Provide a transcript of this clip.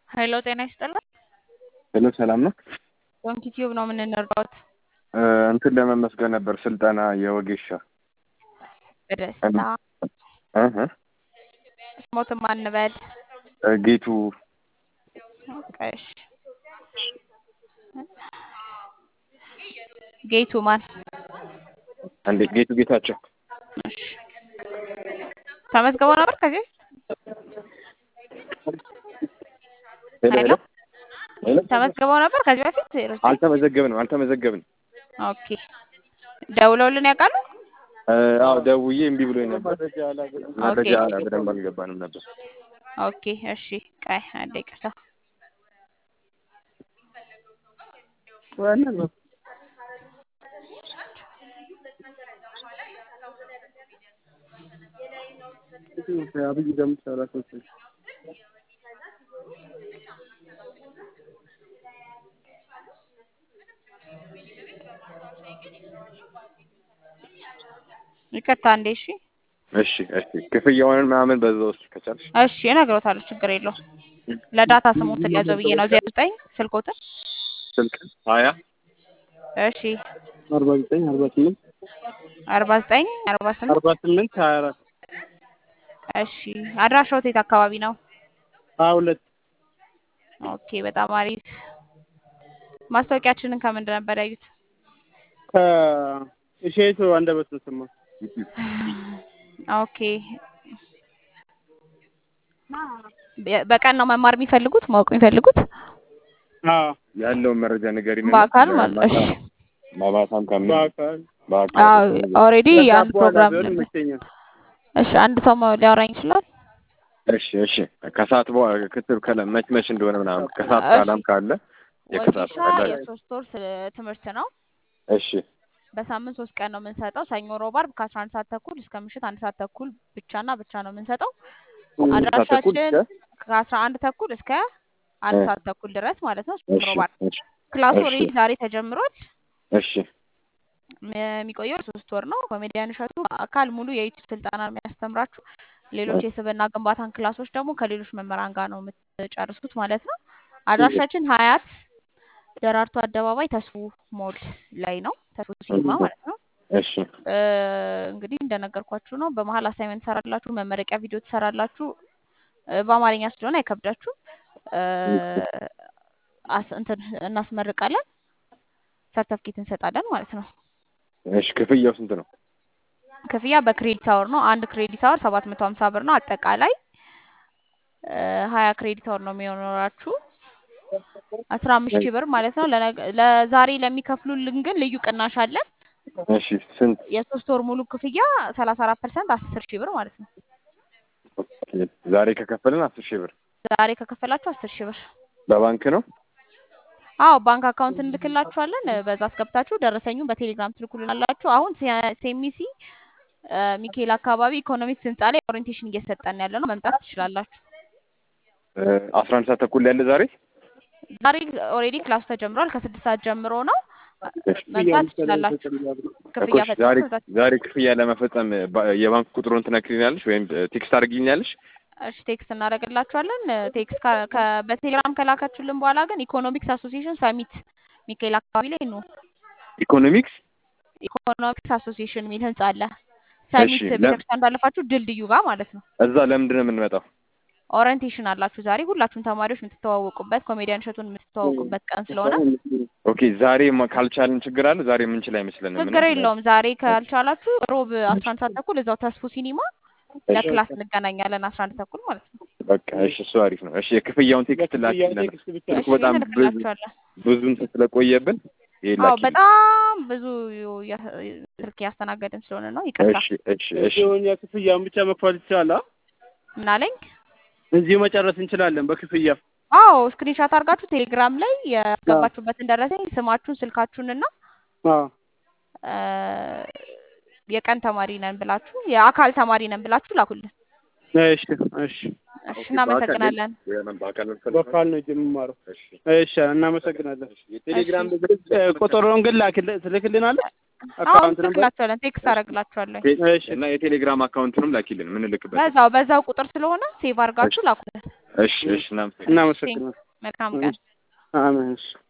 ሄሎ ጤና ይስጥልን። ሄሎ ሰላም ነው። ዶንኪ ቲዩብ ነው የምንረዳዎት። እንትን ለመመስገን ነበር ስልጠና የወጌሻ በደስታ እህ ስሞትም አንበል ጌቱ እሺ። ጌቱ ማን? አንዴ ጌቱ ጌታቸው እሺ። ተመዝግበው ነበር ከዚህ ሄሎ ሄሎ ሄሎ ተመዝግበው ነበር ከዚህ በፊት ዜሮ- አልተመዘገብንም አልተመዘገብንም። ኦኬ ደውለውልን ያውቃሉ? አዎ ደውዬ እምቢ ብሎኝ ነበር። መረጃ በደንብ አልገባንም ነበር። ኦኬ እሺ። ቆይ አንዴ ይቅርታ። አብይ ደምሰራ ይቅርታ አንዴ እሺ። እሺ እሺ ክፍያውን ምናምን በዛ ውስጥ ከቻልሽ እሺ እነግሮታለሁ፣ ችግር የለውም። ለዳታ ስሙትን ያዘው ብዬ ነው። ዜሮ ዘጠኝ ስልኮትን ስልክ ሀያ እሺ አርባ ዘጠኝ አርባ ስምንት አርባ ዘጠኝ አርባ ስምንት አርባ ስምንት ሀያ አራት እሺ አድራሻዎት የት አካባቢ ነው? ሀያ ሁለት ኦኬ በጣም አሪፍ። ማስታወቂያችንን ከምንድን ነበር ያዩት? ከእሼቱ አንደበት ነው ሰማ ኦኬ በ- በቀን ነው መማር የሚፈልጉት ማወቅ የሚፈልጉት ያለውን መረጃ ንገሪኝ። በአካል ማለት እሺ። ማባታም ካምን በአካል በአካል ኦልሬዲ አንድ ፕሮግራም ቢሆን ነበር። ይመቸኛል። እሺ አንድ ሰው ማ- ሊያወራኝ ይችላል? እሺ እሺ ከሰዓት በኋላ ክትብ ከለ መች መች እንደሆነ ምናምን ከሰዓት እሺ። በኋላም ካለ የከሰዓት ወጌሻ ካለ የሶስት ወር ስ- ትምህርት ነው። እሺ በሳምንት ሶስት ቀን ነው የምንሰጠው። ሰኞ፣ ሮብ፣ ዓርብ ከአስራ አንድ ሰዓት ተኩል እስከ ምሽት አንድ ሰዓት ተኩል ብቻና ብቻ ነው የምንሰጠው። ስንት ሰዓት ተኩል አድራሻችን እስከ ከአስራ አንድ ተኩል እስከ አንድ እ። ሰዓት ተኩል ድረስ ማለት ነው። እሺ ሮብ፣ ዓርብ እሺ ክላሱ እሺ። ኦልሬዲ ዛሬ ተጀምሯል። እሺ ም- የሚቆየው ሶስት ወር ነው። ኮሜዲያን እሸቱ አካል ሙሉ የዩቲዩብ ስልጠና ነው የሚያስተምራችሁ። ሌሎች የስብዕና ግንባታን ክላሶች ደግሞ ከሌሎች መምህራን ጋር ነው የምትጨርሱት ማለት ነው። አድራሻችን ሀያት ደራርቱ አደባባይ ተስፉ ሞል ላይ ነው። ተስፉ ሲኒማ ማለት ነው። እሺ እ፣ እንግዲህ እንደነገርኳችሁ ነው። በመሀል አሳይመንት ትሰራላችሁ፣ መመረቂያ ቪዲዮ ትሰራላችሁ። እ፣ በአማርኛ ስለሆነ አይከብዳችሁ። እ፣ አስ- እንትን እናስመርቃለን፣ ሰርተፍኬት እንሰጣለን ማለት ነው። እሺ ክፍያው ስንት ነው? ክፍያ በክሬዲት አወር ነው። አንድ ክሬዲት አወር ሰባት መቶ ሀምሳ ብር ነው። አጠቃላይ እ፣ ሀያ ክሬዲት አወር ነው የሚኖራችሁ አስራ አምስት ሺህ ብር ማለት ነው። ለነገ- ለዛሬ ለሚከፍሉልን ግን ልዩ ቅናሽ አለን። እሺ ስንት? የሶስት ወር ሙሉ ክፍያ ሰላሳ አራት ፐርሰንት አስር ሺህ ብር ማለት ነው። ኦኬ። ዛሬ ከከፈልን አስር ሺህ ብር ዛሬ ከከፈላችሁ አስር ሺህ ብር በባንክ ነው? አዎ ባንክ አካውንት እንልክላችኋለን። በዛ አስገብታችሁ ደረሰኙን በቴሌግራም ትልኩልናላችሁ። አሁን ሴ- ሴሚሲ እ፣ ሚካኤል አካባቢ ኢኮኖሚክስ ህንፃ ላይ ኦሪንቴሽን እየሰጠን ያለ ነው። መምጣት ትችላላችሁ። አስራ አንድ ሰዓት ተኩል ያለ ዛሬ ዛሬ ኦልሬዲ ክላሱ ተጀምሯል። ከስድስት ሰዓት ጀምሮ ነው። እሺ። መምጣት ትችላላችሁ። እኮ ክፍያ እሺ፣ ዛሬ ፈጽሞ መምጣት ዛሬ ክፍያ ለመፈጸም ባ- የባንክ ቁጥሩን ትነግሪኛለሽ ወይም ቴክስት አድርጊኛለሽ? እሺ ቴክስት እናደርግላችኋለን። ቴክስት ከ- ከ- በቴሌግራም ከላካችሁልን በኋላ ግን ኢኮኖሚክስ አሶሲዬሽን ሰሚት ሚካኤል አካባቢ ላይ ነው። ኢኮኖሚክስ ኢኮኖሚክስ አሶሲዬሽን የሚል ህንጻ አለ። ሰሚት እሺ፣ ለም- ቤተክርስቲያን ባለፋችሁ ድልድዩ ጋር ማለት ነው። እዛ ለምንድን ነው የምንመጣው? ኦሪንቴሽን አላችሁ ዛሬ ሁላችሁም ተማሪዎች የምትተዋወቁበት ኮሜዲያን እሸቱን የምትተዋወቁበት ቀን ስለሆነ ኦኬ ዛሬ ማ- ካልቻልን ችግር አለ? ዛሬ የምንችል አይመስለንም። ችግር የለውም። ዛሬ ካልቻላችሁ ሮብ አስራ አንድ ሰዓት ተኩል እዛው ተስፉ ሲኒማ ለክላስ እንገናኛለን። አስራ አንድ ተኩል ማለት ነው። በቃ እሺ፣ እሱ አሪፍ ነው። እሺ የክፍያውን ቴክስት ላኪልን። ቴክስት ብቻ ስልኩ እሺ በጣም ብዙ እንልክላችኋለን። ብዙ እንትን ስለቆየብን ይሄ አዎ ላኪልን። በጣም ብዙ ያ- ስልክ ያስተናገድን ስለሆነ ነው። ይቅርታ። እሺ እሺ እሺ እዚሁን የክፍያውን ብቻ መክፈል ይቻላል። ምን አለኝ? እዚሁ መጨረስ እንችላለን በክፍያ። አዎ ስክሪንሻት አድርጋችሁ ቴሌግራም ላይ ያስገባችሁበትን ደረሰኝ ስማችሁን፣ ስልካችሁንና አዎ እ፣ የቀን ተማሪ ነን ብላችሁ የአካል ተማሪ ነን ብላችሁ ላኩልን። እሺ እሺ። እሺ እናመሰግናለን። በአካል በካል ነው የምማረው። እሺ እሺ እናመሰግናለን። የቴሌግራም እ፣ ቁጥሩን ግን ላክል- ትልክልናለህ? አዎ አካውንት ነበር። ትልክላችኋለን። ቴክስት አደርግላችኋለን። እሺ እና የቴሌግራም አካውንትንም ላኪልን ምንልክበት። በዛው በዛው ቁጥር ስለሆነ ሴቭ አድርጋችሁ ላኩልን። እሺ እሺ እናመሰግናለን። እናመሰግናለን። መልካም ቀን። አሜን። እሺ